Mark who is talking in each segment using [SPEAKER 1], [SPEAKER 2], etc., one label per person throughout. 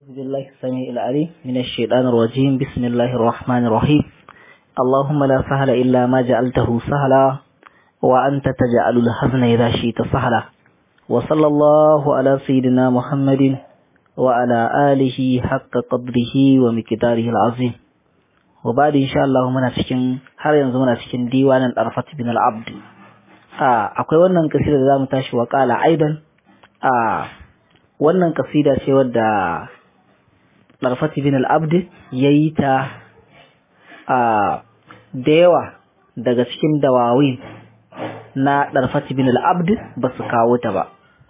[SPEAKER 1] بالله السميع العليم من الشيطان الرجيم بسم الله الرحمن الرحيم اللهم لا سهل إلا ما جعلته سهلا وأنت تجعل الحزن إذا شئت سهلا وصلى الله على سيدنا محمد وعلى آله حق قدره ومقداره العظيم وبعد إن شاء الله منا cikin har yanzu muna cikin diwanin Arfat bin al-Abd a akwai wannan kasida da zamu tashi wa qala aidan a wannan kasida ce wadda Darfati bin al-Abd yayi ta a da yawa daga cikin dawawin na Darfati bin al-Abd ba su kawo ta ba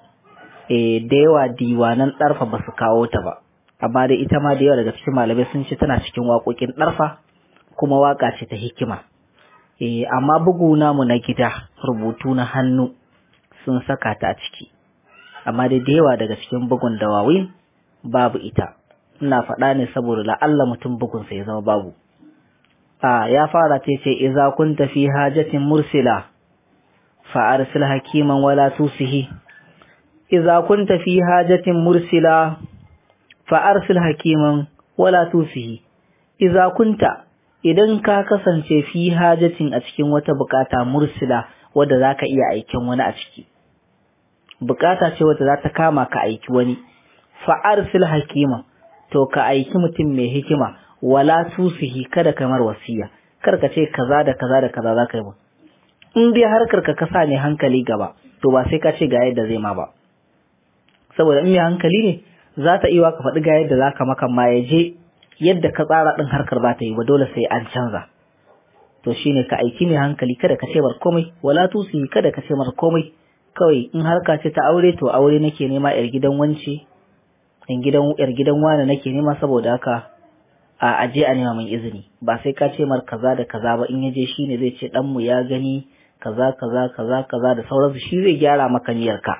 [SPEAKER 1] eh da yawa diwanan Darfa ba su kawo ta ba amma dai ita ma da yawa daga cikin malamai sun ce tana cikin waƙoƙin Darfa kuma waka ce ta hikima eh amma bugu namu na gida rubutu na hannu sun saka ta a ciki amma dai da yawa daga cikin bugun dawawin babu ita ina faɗa ne saboda la'alla mutum bugunsa ya zama babu a ya fara ta ce iza kunta fi hajatin mursila fa arsil hakiman wala tusihi iza kunta fi hajatin mursila fa arsil hakiman wala tusihi iza kunta idan ka kasance fi hajatin a cikin wata bukata mursila wadda zaka iya aikin wani a ciki bukata ce wadda za ta kama ka aiki wani fa arsil hakiman to ka aiki mutum mai hikima wala tusihi kada kamar wasiya kar ka ce kaza da kaza da kaza za ka yi ba in dai harkar ka kasa ne hankali gaba to ba sai ka ce ga yadda zai ma ba saboda in mai hankali ne za ta iya ka faɗi ga yadda za ka maka ma ya je yadda ka tsara ɗin harkar ba ta yi ba dole sai an canza to shine ka aiki mai hankali kada ka ce mar komai wala tusihi kada ka ce mar komai kawai in harka ce ta aure to aure nake nema yar gidan wance in gidan yar gidan wani nake nema saboda haka a aje a nema min izini ba sai ka ce mar kaza da kaza ba in yaje shine zai ce dan mu ya gani kaza kaza kaza kaza da sauransu shi zai gyara maka niyyarka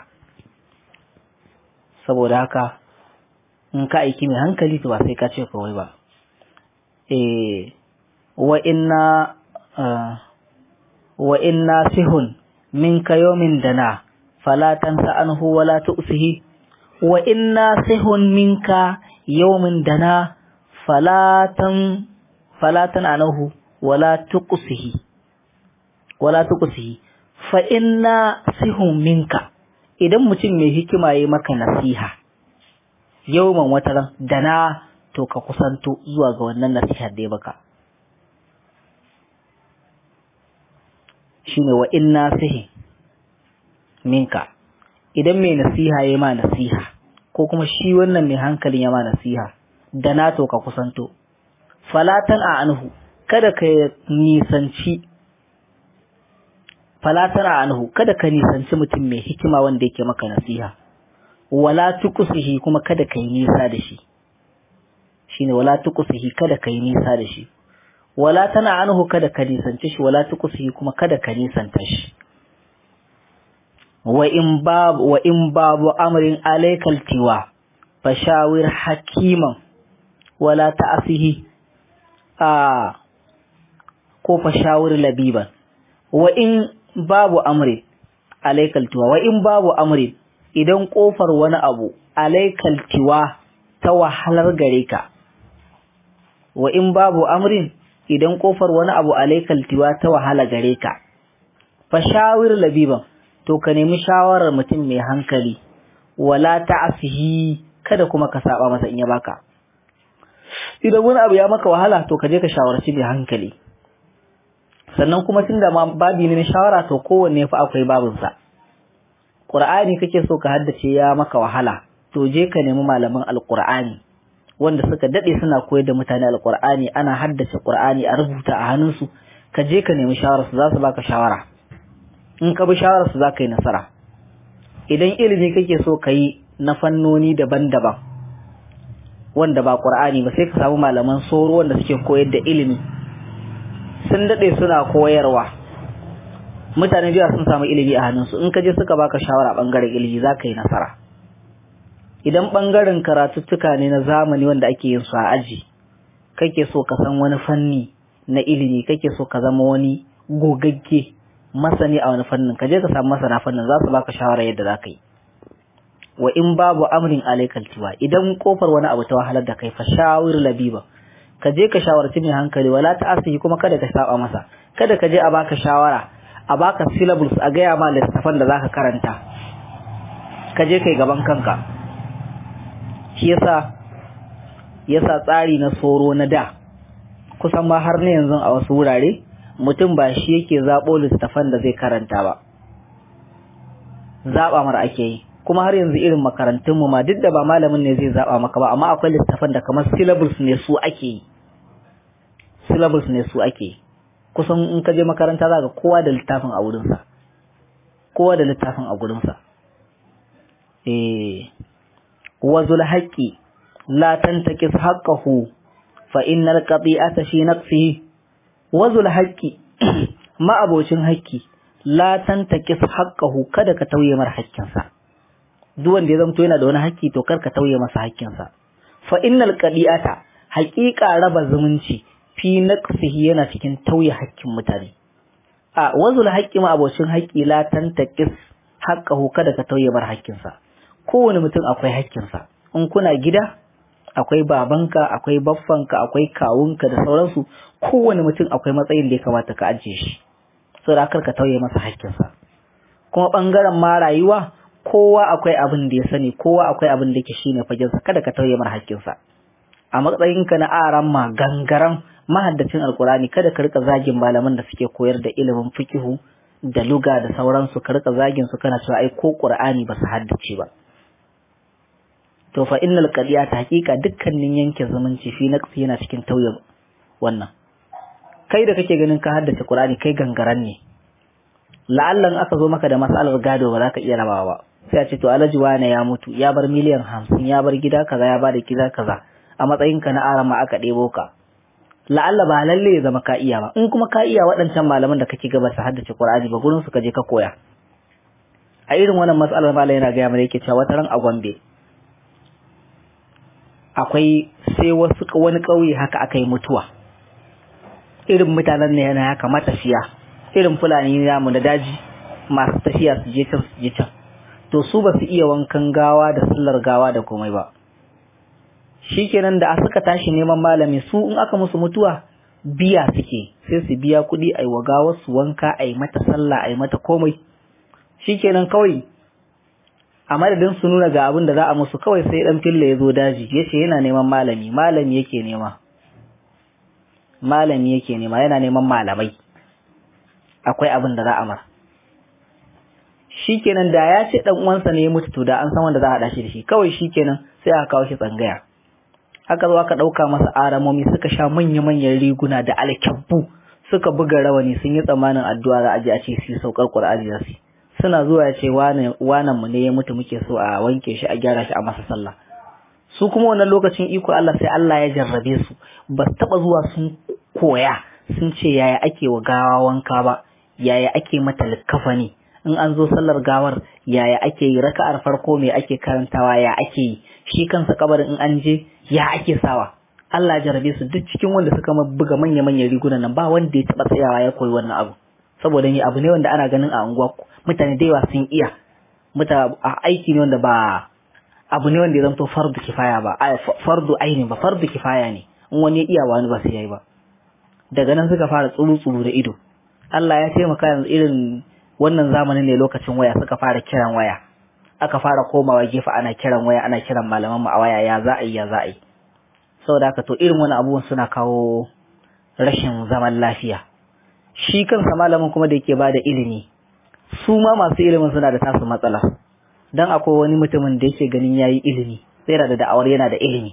[SPEAKER 1] saboda haka in ka aiki mai hankali to ba sai ka ce kawai ba eh wa inna wa inna sihun minka yawmin dana fala tansa anhu wala tu'sihi wa inna sihun minka yawmin dana falatan falatan anahu wala tuqsihi wala tuqsihi fa inna sihun minka idan mutum mai hikima yayi maka nasiha yawman wataran dana to ka kusanto zuwa ga wannan nasihar da ya baka shine wa inna sihi minka idan mai nasiha yayi ma nasiha ko kuma shi wannan mai hankalin ya ma nasiha da na to ka kusanto falatan a anhu kada ka nisanci falatan a anhu kada ka nisanci mutum mai hikima wanda yake maka nasiha wala tuqsihi kuma kada ka yi nisa da shi shine wala tuqsihi kada ka yi nisa da shi wala tana anhu kada ka nisanci shi wala tuqsihi kuma kada ka nisanta shi wa in babu wa in babu amrin alaykal tiwa fashawir hakiman wala ta'asihi a ko fashawir labiban wa in babu amri alaykal tiwa wa in babu amri idan kofar wani abu alaykal tiwa ta wahalar gare ka wa in babu amrin idan kofar wani abu alaykal tiwa ta wahala gare ka fashawir labiban to ka nemi shawarar mutum mai hankali wala ta'asihi kada kuma ka saba masa in ya baka idan wani abu ya maka wahala to ka je ka shawarci mai hankali sannan kuma tunda ma babi ne na shawara to kowanne fa akwai babin sa Qur'ani kake so ka haddace ya maka wahala to je ka nemi malaman alqur'ani wanda suka dade suna koyar da mutane alqur'ani ana haddace qur'ani a rubuta a hannunsu ka je ka nemi shawara su za su baka shawara in ka bi shawararsu za ka yi nasara idan ilimi kake so ka yi na fannoni daban-daban wanda ba ƙur'ani ba sai ka samu malaman soro wanda suke koyar da ilimi sun daɗe suna koyarwa mutane jiya sun samu ilimi a hannunsu in ka je suka baka shawara ɓangaren ilimi za ka yi nasara idan ɓangaren karatuttuka ne na zamani wanda ake yin su a aji kake so ka san wani fanni na ilimi kake so ka zama wani gogagge masani a wani fannin ka je ka samu masana fannin za su baka shawara yadda za ka yi wa in babu amrin alaikal tiwa idan kofar wani abu ta wahalar da kai fa shawir labiba ka je ka shawarci mai hankali wala ta asihi kuma kada ka saba masa kada ka je a baka shawara a baka syllabus a gaya ma littafan da zaka karanta ka je kai gaban kanka shi yasa yasa tsari na soro na da kusan ma har na yanzu a wasu wurare mutum ba shi yake zaɓo littafan da zai karanta ba zaɓa mara ake yi kuma har yanzu irin makarantunmu ma duk da ba malamin ne zai zaɓa maka ba amma akwai littafan da kamar syllabus ne su ake yi syllabus ne su ake yi kusan in ka je makaranta za ka kowa da littafin a wurinsa kowa da littafin a gurinsa eh wazul haqqi la tantakis haqqahu fa innal qati'ata fi nafsihi wazul haqqi ma abocin haƙƙi la tantakis haqqahu kada ka tauye mar haƙƙinsa duk wanda ya zamto yana da wani haƙƙi to kar ka tauye masa haƙƙinsa fa innal qadi'ata haƙiƙa raba zumunci fi naqsihi yana cikin tauye haƙƙin mutane a wazul haqqi ma abocin haƙƙi la tantakis haqqahu kada ka tauye mar haƙƙinsa kowane mutum akwai haƙƙinsa in kuna gida akwai babanka akwai baffanka akwai kawunka da sauransu kowane mutum akwai matsayin da ya kamata ka ajiye shi saboda kar ka tauye masa haƙƙinsa kuma bangaren ma rayuwa kowa akwai abin da ya sani kowa akwai abin da yake shine fagensa kada ka tauye mar haƙƙinsa a matsayinka na aran ma gangaran mahaddacin alkurani kada ka rika zagin malaman da suke koyar da ilimin fikihu da luga da sauransu ka rika zagin su kana cewa ai ko qur'ani ba su haddace ba to fa innal qadiyata haqiqa dukkanin yanke zumunci fi naqsi yana cikin tauye wannan kai da kake ganin ka haddace qur'ani kai gangaran ne la'allan aka zo maka da masalar gado ba za ka iya rabawa ba sai a ce to alhaji wane ya mutu ya bar miliyan hamsin ya bar gida kaza ya bada gida kaza a matsayinka na arama aka ɗebo ka la'alla ba lalle ya zama ka iya ba in kuma ka iya waɗancan malaman da kake gaba su haddace Qur'ani ba gurin su ka je ka koya a irin wannan matsalar malam yana gaya mana yake cewa wata ran a Gombe akwai sai wasu wani ƙauye haka aka yi mutuwa irin mutanen ne yana haka matafiya irin fulani namu da daji masu tafiya su je can su je can to su ba su iya wankan gawa da sallar gawa da komai ba shikenan da suka tashi neman malami su in aka musu mutuwa biya suke sai su biya kuɗi a yi wa gawar su wanka a yi mata sallah a yi mata komai shikenan kawai a madadin su nuna ga abin da za a musu kawai sai dan filla ya zo daji ya ce yana neman malami malami yake nema malami yake nema yana neman malamai akwai abin da za a mara shikenan da ya ce dan uwansa ne ya mutu to da an san wanda za a haɗa shi da shi kawai shikenan sai aka kawo shi tsangaya aka zo aka ɗauka masa aramomi suka sha manya-manyan riguna da alkyabbu suka buga rawani sun yi tsammanin addu'a za a je a ce su saukar qur'ani za su suna zuwa ya ce wanan mu ne ya mutu muke so a wanke shi a gyara shi a masa sallah su kuma wannan lokacin iko Allah sai Allah ya jarrabe su ba su taɓa zuwa sun koya sun ce yaya ake wa gawa wanka ba yaya ake mata likkafani in an zo sallar gawar yaya ake yi raka'ar farko me ake karantawa ya ake yi shi kansa kabarin in an je ya ake sawa Allah ya jarabe su duk cikin wanda suka buga manya manyan rigunan nan ba wanda ya taba tsayawa ya koyi wannan abu saboda ni abu ne wanda ana ganin a unguwa mutane da yawa sun iya muta aiki ne wanda ba abu ne wanda ya zanto fardu kifaya ba fardu aini ba fardu kifaya ne in wani ya iya wani ba sai yayi ba daga nan suka fara tsuru tsuru da ido Allah ya taimaka yanzu irin wannan zamanin ne lokacin waya suka fara kiran waya aka fara komawa gefe ana kiran waya ana kiran malaman mu a waya ya za a yi ya za a yi saboda haka to irin wani abubuwan suna kawo rashin zaman lafiya shi kansa malamin kuma da yake ba da ilimi su ma masu ilimin suna da tasu matsala dan akwai wani mutumin da yake ganin yayi ilimi sai da da'awar yana da ilimi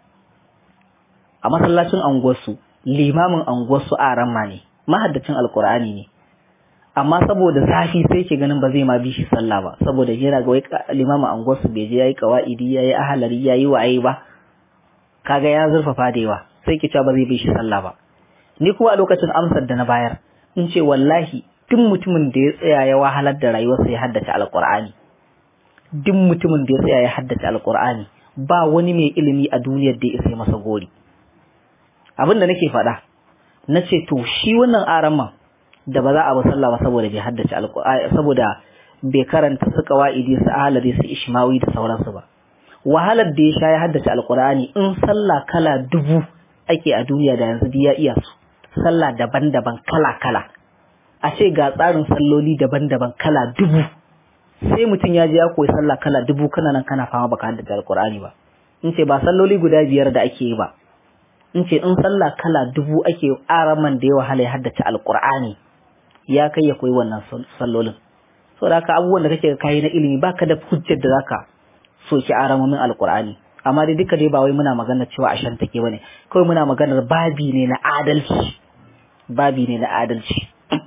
[SPEAKER 1] a masallacin anguwarsu limamin anguwarsu a ramma ne mahaddacin alkur'ani ne amma saboda zafi sai ke ganin ba zai ma bi shi sallah ba saboda yana ga wai limamin anguwarsu bai je yayi qawaidi yayi ahalari yayi waye ba kaga ya zurfafa da yawa sai ke cewa ba zai bi shi sallah ba ni kuma a lokacin amsar da na bayar in ce wallahi duk mutumin da ya tsaya ya wahalar da rayuwarsa ya haddace alqur'ani duk mutumin da ya tsaya ya haddace alqur'ani ba wani mai ilimi a duniyar da ya isa masa gori abin da nake faɗa na ce to shi wannan araman da ba za a ba sallah ba saboda bai haddace alqur'ani saboda bai karanta su kawa'idi su ahalari su ishmawi da sauransu ba wahalar da ya sha ya haddace alkur'ani in sallah kala dubu ake a duniya da yanzu ya iya su sallah daban-daban kala-kala a ce ga tsarin salloli daban-daban kala dubu sai mutum ya je ya koyi sallah kala dubu kana nan kana fama baka haddace alkur'ani ba in ce ba salloli guda biyar da ake yi ba in ce in sallah kala dubu ake araman da ya wahala ya haddace alkur'ani ya kai ya koyi wannan sallolin saboda haka abubuwan da kake kayi na ilimi baka da hujjar da zaka soki aramomin alkur'ani amma dai duka dai ba wai muna magana cewa a shan take bane kawai muna maganar babi ne na adalci babi ne na adalci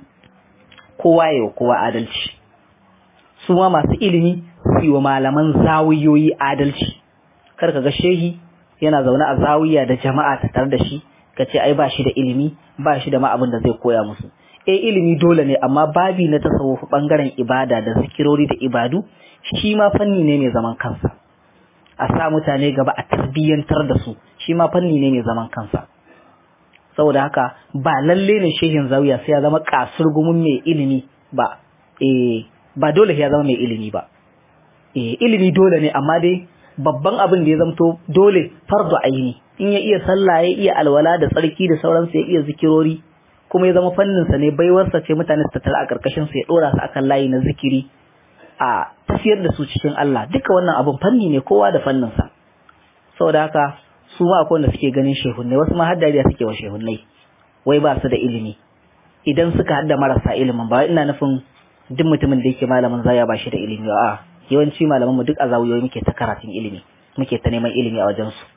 [SPEAKER 1] kowa yau kowa adalci su ma masu ilimi su yi wa malaman zawiyoyi adalci kar ka ga shehi yana zaune a zawiya da jama'a ta tare da shi ka ce ai ba shi da ilimi ba shi da ma abin da zai koya musu eh ilimi dole ne amma babi na tasawuf bangaren ibada da zikirori da ibadu shi ma fanni ne mai zaman kansa a sa mutane gaba a tarbiyyantar da su shi ma fanni ne mai zaman kansa saboda haka ba lalle ne shehin zawiya sai ya zama kasurgumin mai ilimi ba eh ba dole ya zama mai ilimi ba eh ilimi dole ne amma dai babban abin da ya zamto dole fardu aini in ya iya sallah ya iya alwala da tsarki da sauransu ya iya zikirori kuma ya zama fannin sa ne baiwarsa ce mutane su tattara a karkashin sa ya dora su akan layi na zikiri a tafiyar da su cikin Allah duka wannan abin fanni ne kowa da fannin sa saboda haka su ma akwai wanda suke ganin shehunnai wasu ma haddariya suke wa shehunnai wai ba su da ilimi idan suka hadda marasa ilimin ba ina nufin duk mutumin da yake malamin zaya ba shi da ilimi a yawanci malaman mu duk a zawuyoyi muke ta karatun ilimi muke ta neman ilimi a wajen su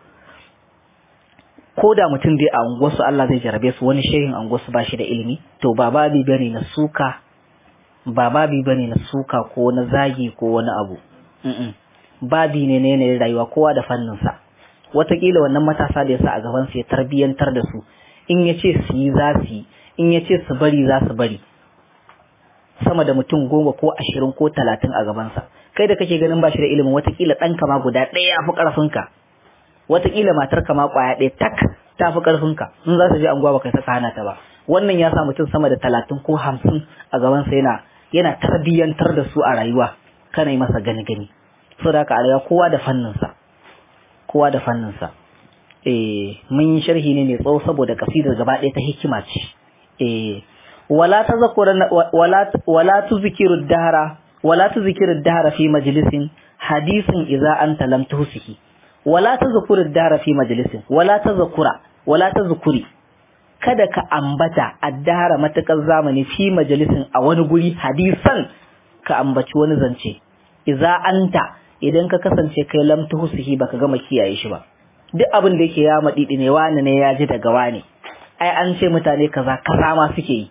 [SPEAKER 1] ko da mutum dai a unguwarsu Allah zai jarabe su wani shehin unguwarsu ba shi da ilimi to ba babi bane na suka ba babi bane na suka ko na zagi ko wani abu babi ne na yanayin rayuwa kowa da fannin sa watakila wannan matasa da ya sa a gaban su ya tarbiyantar da su in ya ce su yi za su yi in ya ce su bari za su bari sama da mutum goma ko ashirin ko talatin a gabansa kai da kake ganin ba shi da ilimin watakila ɗanka ma guda ɗaya ya fi ƙarfinka watakila matar ka ma ƙwaya ɗaya tak ta fi ƙarfinka in za su je anguwa ba kai saka hana ta ba wannan ya sa mutum sama da talatin ko hamsin a gabansa yana yana tarbiyyantar da su a rayuwa kana yi masa gani gani saboda haka a rayuwa kowa da fanninsa kowa da fanninsa eh mun yi sharhi ne mai tsawo saboda kasidar gaba ɗaya ta hikima ce eh wala tazakura wala wala tuzkiru dahara wala tuzkiru dahara fi majlisin hadisin idza anta lam tuhsihi wala tazkuru dahara fi majlisin wala tazkura wala tazkuri kada ka ambata addahara matakar zamani fi majalisin a wani guri hadisan ka ambaci wani zance idza anta idan ka kasance kai lam tuhsihi baka gama kiyaye shi ba duk abin da yake ya madidi ne wani ne ya ji daga wani ai an ce mutane kaza kaza ma suke yi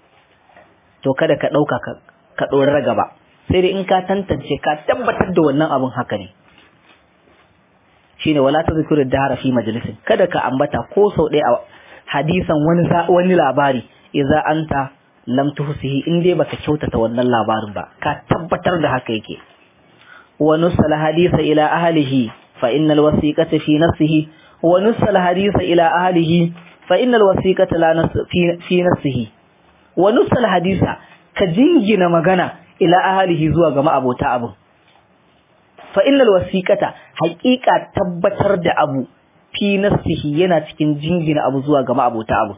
[SPEAKER 1] to kada ka dauka ka ka dora gaba sai dai in ka tantance ka tabbatar da wannan abin haka ne shine wala tazkuru dahara fi majalisin kada ka ambata ko sau ɗaya a hadisan wani wani labari idza anta lam tuhsihi in dai baka kyautata wannan labarin ba ka tabbatar da haka yake wa nusal hadisa ila ahlihi fa innal wasiqata fi nafsihi wa nusal hadisa ila ahlihi fa innal wasiqata la fi nafsihi wa nusal hadisa ka jingina magana ila ahlihi zuwa ga ma'abota abun fa innal wasiqata haqiqa tabbatar da abu fi nafsihi yana cikin jingina abu zuwa ga ma'abota abu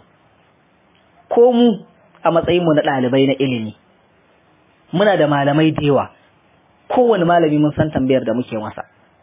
[SPEAKER 1] ko mu a matsayin mu na dalibai na ilimi muna da malamai da yawa kowane malami mun san tambayar da muke masa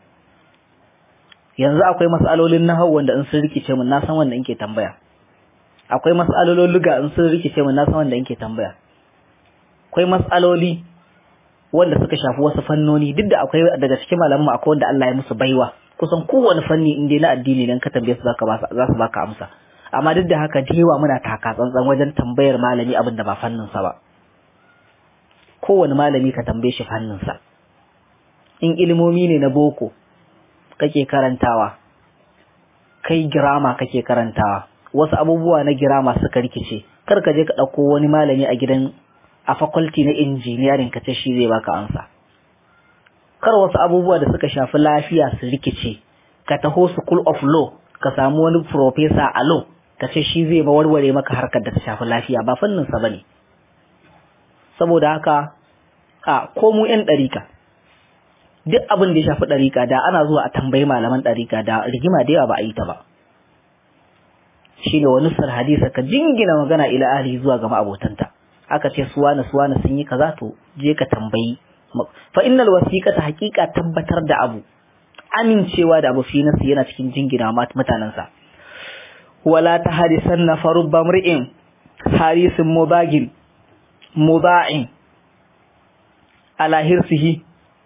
[SPEAKER 1] yanzu akwai mas'alolin nahwu wanda in sun rikice mun na san wanda yake tambaya akwai mas'alolin luga in sun rikice mun na san wanda yake tambaya akwai mas'aloli wanda suka shafi wasu fannoni duk da akwai daga cikin malaman akwai wanda Allah ya musu baiwa kusan kowane fanni in dai na addini dan ka tambaye su zaka ba za su baka amsa amma duk da haka dewa muna taka tsantsan wajen tambayar malami abin da ba fannin sa ba kowane malami ka tambaye shi fannin sa in ilimomi ne na boko kake karantawa kai girama kake karantawa wasu abubuwa na girama suka rikice kar ka je ka ɗauko wani malami a gidan a faculty na engineering ka ce shi zai baka amsa kar wasu abubuwa da suka shafi lafiya su rikice ka taho school of law ka samu wani professor a law ka ce shi zai warware maka harkar da ta shafi lafiya ba fannin sa bane saboda haka a ko mu yan ɗarika duk abin da ya shafi ɗarika da ana zuwa a tambayi malaman ɗarika da rigima da yawa ba a yi ta ba shine wani sar hadisa ka jingina magana ila ahli zuwa ga ma'abotanta aka ce suwana suwana sun yi kaza to je ka tambayi fa innal wasiqata haqiqa tabbatar da abu amincewa da abu fi nasu yana cikin jingina mutanensa wala ta hadisan na farubba mri'in harisin mubagin muba'in ala hirsihi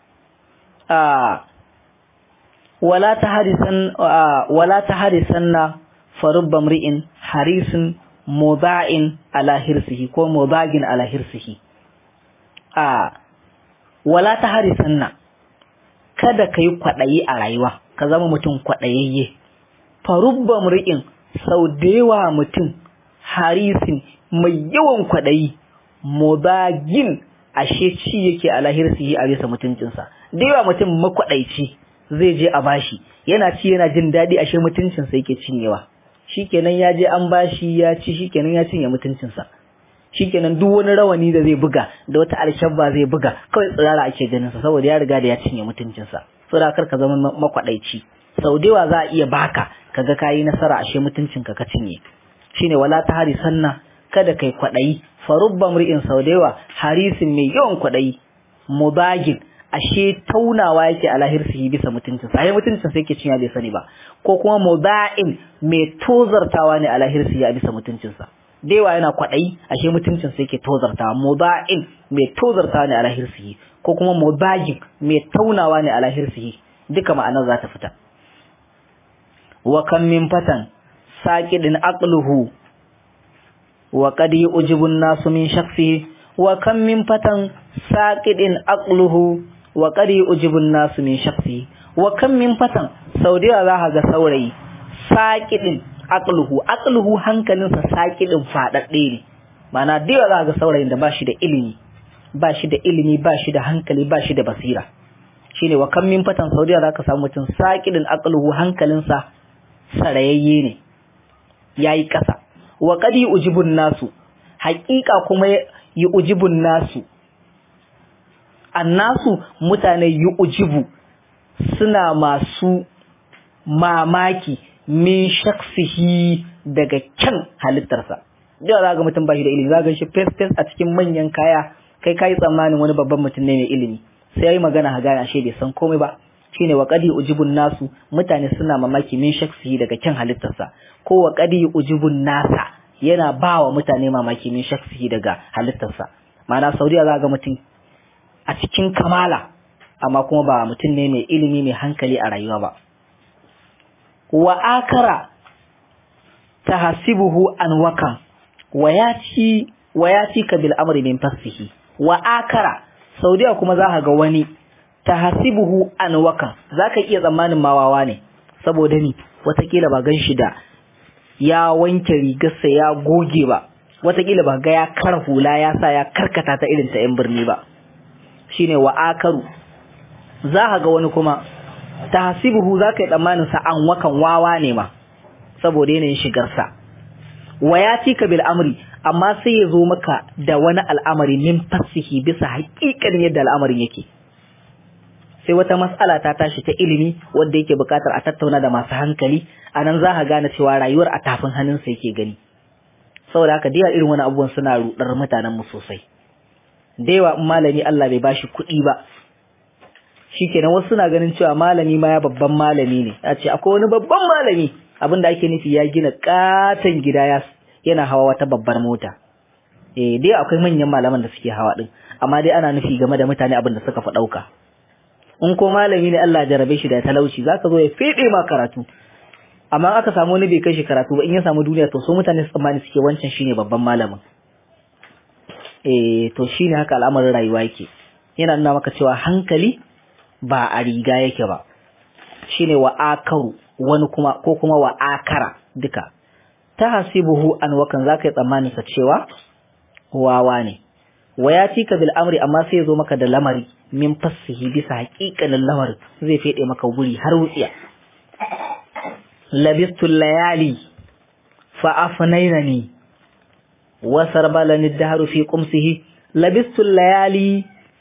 [SPEAKER 1] wala ta hadisan wala ta hadisan na farubba mri'in harisin muba'in ala hirsihi ko mubagin ala hirsihi wala ta hadisan na kada ka yi kwaɗayi a rayuwa ka zama mutum kwaɗayayye farubba mri'in sau da yawa mutum harisin mai yawan kwaɗayi mubagin ashe ci yake a lahirsihi a bisa mutuncinsa da yawa mutum makwaɗaici zai je a bashi yana ci yana jin daɗi ashe mutuncinsa yake cinyewa shikenan ya je an bashi ya ci shikenan ya cinye mutuncinsa shikenan duk wani rawani da zai buga da wata alshabba zai buga kawai tsirara ake ganin sa saboda ya riga da ya cinye mutuncinsa saboda kar ka zama makwadaici sau da yawa za a iya baka kaga kayi nasara ashe mutuncinka ka cinye shine wala ta hari sanna kada kai kwadayi farubba mri'in sau da yawa harisin mai yawan kwadayi mubagin ashe taunawa yake a lahirsihi bisa mutuncinsa ai mutuncinsa yake cinya bai sani ba ko kuma muba'in mai tozartawa ne a lahirsihi a bisa mutuncinsa da yawa yana kwaɗayi ashe mutuncin sai ke tozarta muba'in mai tozarta ne a lahirsihi ko kuma mubagin mai taunawa ne a lahirsihi duka ma'anar za ta fita wa kan min fatan saqidin aqluhu wa qad yujibu nasu min shakhsihi wa kan min fatan saqidin aqluhu wa qad yujibu nasu min shakhsihi wa kan min fatan saudiya za ka ga saurayi saqidin aqluhu aqluhu hankalinsa sakidin fadadde ne mana da za ga saurayin da bashi da ilimi bashi da ilimi bashi da hankali bashi da basira shine wa kam min fatan saudiya zaka samu mutum sakidin aqluhu hankalinsa sarayayye ne yayi kasa wa qad ujibun nasu haqiqa kuma yi ujibun nasu annasu mutane yi ujibu suna masu mamaki min shaksihi daga kyan halittarsa da za ga mutum bashi da ilimi za ga shi fes fes a cikin manyan kaya kai kai tsammanin wani babban mutum ne mai ilimi sai yayi magana ha gane ashe bai san komai ba shine wa qadi ujibun nasu mutane suna mamaki min shaksihi daga kyan halittarsa ko wa qadi ujibun nasa yana ba wa mutane mamaki min shaksihi daga halittarsa ma'ana saudiya za ga mutum a cikin kamala amma kuma ba mutum ne mai ilimi mai hankali a rayuwa ba wa akara tahasibuhu an wakan wa yati wa yati ka bil amri min fasihi wa akara saudiya kuma za ka ga wani tahasibuhu an wakan zaka iya tsammanin mawawa ne saboda ni watakila ba gan shi da ya wanke rigarsa ya goge ba watakila ba ga ya kar hula ya sa ya karkata ta irin ta yan birni ba shine wa akaru za ka ga wani kuma tahsibuhu zaka yi tsammanin sa an wakan wawa ne ma saboda yanayin shigarsa wa ya ka bil amri amma sai ya zo maka da wani al'amari min fasihi bisa haƙiƙanin yadda al'amarin yake sai wata mas'ala ta tashi ta ilimi wanda yake buƙatar a tattauna da masu hankali anan za ka gane cewa rayuwar a tafin hannunsa yake gani saboda haka da irin wani abubuwan suna rudar mutanen mu sosai da yawa in malami Allah bai bashi kuɗi ba shikenan wasu suna ganin cewa malami ma ya babban malami ne a ce akwai wani babban malami abinda ake nufi ya gina katon gida ya yana hawa wata babbar mota eh dai akwai manyan malaman da suke hawa din amma dai ana nufi game da mutane abin da suka fa dauka in ko malami ne Allah jarabe shi da talauci zaka zo ya fede ma karatu amma aka samu wani bai kai shi karatu ba in ya samu duniya to so mutane su tsammani suke wancan shine babban malamin eh to shine haka al'amarin rayuwa yake yana nuna maka cewa hankali ba a riga yake ba shine wa akaru wani kuma ko kuma wa akara duka ta hasibuhu an wakan zaka yi tsammanin sa cewa wawa ne wa ya tika bil amri amma sai ya zo maka da lamari min fassihi bisa haƙiƙanin lamarin zai fede maka wuri har wutsiya labistu layali fa afnainani wa sarbalani dahru fi qumsihi labistu layali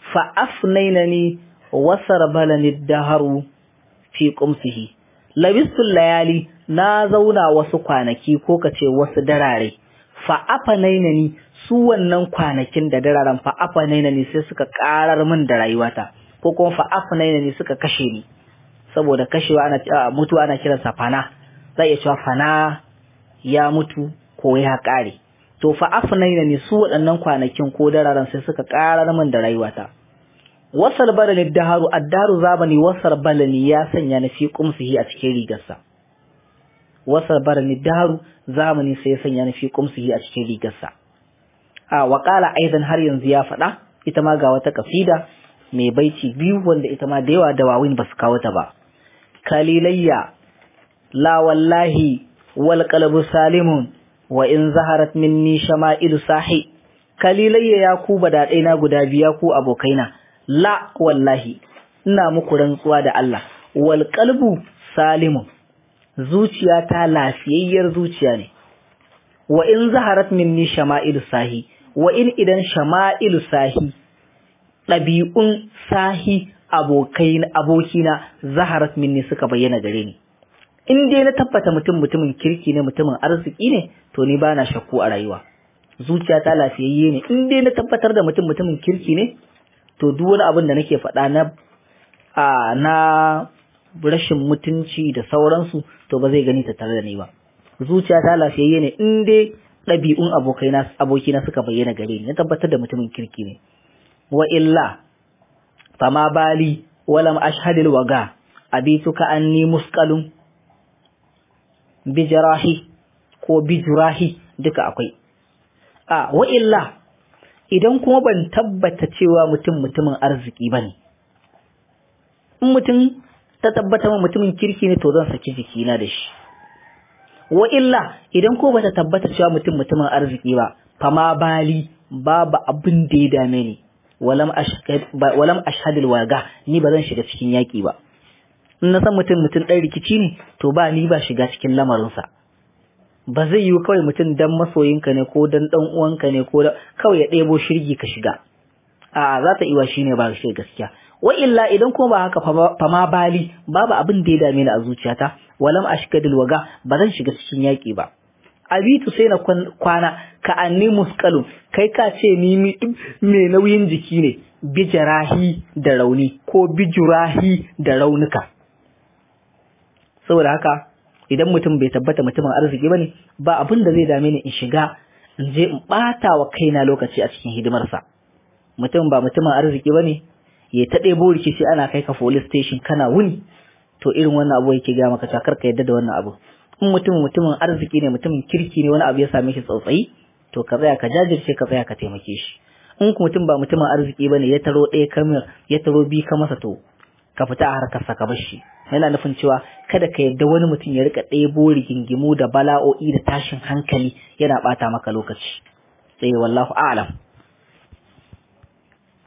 [SPEAKER 1] fa afnainani wasarbalani daharu fi qumsihi labistul layali na zauna wasu kwanaki ko kace wasu darare fa afnainani su wannan kwanakin da dararen fa afnainani sai suka karar min da rayuwata ko kuma fa afnainani suka kashe ni saboda kashewa ana mutuwa ana kiransa fana zai iya cewa fana ya mutu ko ya kare to fa afnainani su waɗannan kwanakin ko dararen sai suka karar min da rayuwata wasal balani daharu addaru zabani wasal balani ya sanya ni fi qumsihi a cikin rigarsa wasal balani daharu zamani sai ya sanya ni fi qumsihi a cikin rigarsa a wa qala aidan har yanzu ya faɗa ita ma ga wata kasida mai baiti biyu wanda ita ma da yawa dawawin basu kawo ta ba kalilayya la wallahi wal qalbu salimun wa in zaharat minni shama'ilu sahi kalilayya ya ku badadai na guda biya ku abokaina la wallahi ina muku rantsuwa da Allah wal qalbu salimun zuciya ta lafiyayyar zuciya ne wa in zaharat minni shama'ilu sahi wa in idan shama'ilu sahi ɗabi'un sahi abokai abokina zaharat minni suka bayyana gare ni in dai na tabbata mutum mutumin kirki ne mutumin arziki ne to ni bana shakku a rayuwa zuciya ta lafiyayye ne in dai na tabbatar da mutum mutumin kirki ne to duk wani abin da nake faɗa na a na rashin mutunci da sauransu to ba zai gani ta tare da ni ba zuciya ta lafiyayye ne in dai ɗabi'un abokaina abokina suka bayyana gare ni na tabbatar da mutumin kirki ne wa illa fama bali walam ashhadil waga abituka anni musqalun bijrahi ko bijrahi duka akwai a wa illa idan kuma ban tabbata cewa mutum mutumin arziki bane in mutum ta tabbata mutumin kirki ne to zan saki jikina da shi wa illa idan ko bata tabbata cewa mutum mutumin arziki ba fama bali babu abin da ya dame ni walam ashhadil waga ni ba zan shiga cikin yaki ba in na san mutum mutum ɗan rikici ne to ba ni ba shiga cikin lamarinsa ba zai yi kawai mutum dan masoyinka ne ko dan dan uwanka ne ko kawai ya ɗebo shirgi ka shiga a za ta iwa shine ba shi gaskiya wa illa idan kuma ba haka fa ma bali babu abin da ya dame ni a zuciyata walam ashkadil waga ba zan shiga cikin yaki ba abitu sai na kwana ka anni muskalun kai ka ce ni mai nauyin jiki ne bijirahi da rauni ko bijirahi da raunuka saboda haka idan mutum bai tabbata mutumin arziki bane ba abin da zai dame ni in shiga in je in bata wa kaina lokaci a cikin hidimarsa mutum ba mutumin arziki bane ya ta ɗebo rikici ana kai ka police station kana wuni to irin wannan abu yake ga maka cakar ka yadda da wannan abu in mutum mutumin arziki ne mutumin kirki ne wani abu ya same shi tsautsayi to ka tsaya ka jajirce ka tsaya ka taimake shi in mutum ba mutumin arziki bane ya taro ɗaya kamar ya taro bi ka masa to ka fita a harkar sa ka bar shi yana nufin cewa kada ka yadda wani mutum ya rika ɗebo rigingimu da bala'o'i da tashin hankali yana ɓata maka lokaci sai wallahu a'lam